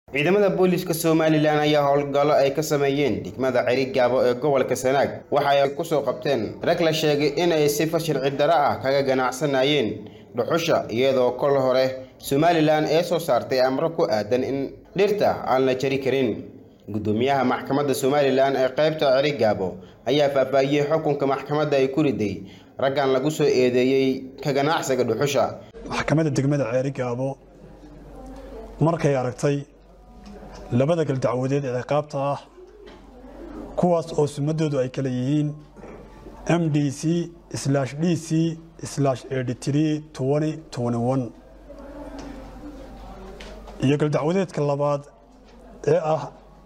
ciidamada booliiska somalilan ayaa howlgallo ay ka sameeyeen degmada cerigaabo ee gobolka sanaag waxa ay kusoo qabteen rag la sheegay inay sifa sharci darro ah kaga ganacsanayeen dhuxusha iyadoo kol hore somalilan ee soo saartay amro ku aadan in dhirta aan la jari karin gudoomiyaha maxkamadda somalilan ee qaybta cerigaabo ayaa faahfaahiyey xukunka maxkamadda ay ku riday raggan lagu soo eedeeyey ka ganacsiga dhuxusha maxkamadda degmada ceerigaabo markay aragtay labada galdacwadeed ee ciqaabta ah kuwaas oo sumadoodu ay kala yihiin m d c d c iyo galdacwadeedka labaad ee ah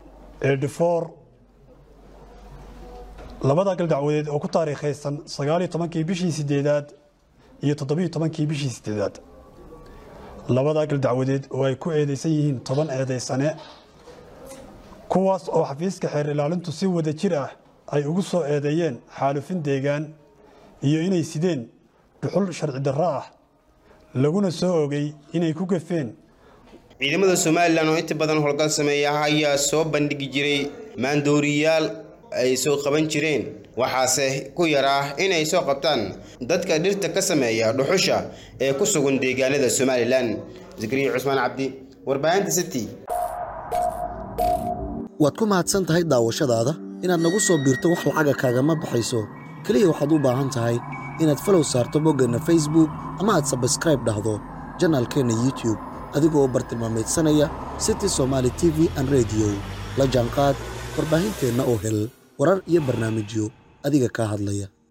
labada galdacwadeed oo ku taariikhaysan sagaaliyo tobankii bishii sideedaad iyo toddobiyo tobankii bishii sideedaad labada galdacwadeed oo ay ku eedeysan yihiin toban eedaysane kuwaas oo xafiiska xeer ilaalintu si wada jir ah ay ugu soo eedeeyeen xaalufin deegaan iyo inay sideen dhuxul sharci darro ah laguna soo ogay inay ku gafeen ciidamada somalilan oo inta badan howlgal sameeya ayaa soo bandhigi jiray maandooriyaal ay soo qaban jireen waxaase ku yaraa inay soo qabtaan dadka dhirta ka sameeya dhuxusha ee ku sugan deegaanada somalilan zakariya cusmaan cabdi warbaahinta city waad ku mahadsan tahay daawashadaada inaad nagu soo biirto wax lacaga kaagama baxayso keliya waxaad u baahan tahay inaad falow saarto boggeenna facebook ama aad sabskraib dhahdo janaalkeenna youtube adigoo bartilmaameedsanaya city somaali t v an rediyo la jaanqaad warbaahinteenna oo hel warar iyo barnaamijyo adiga kaa hadlaya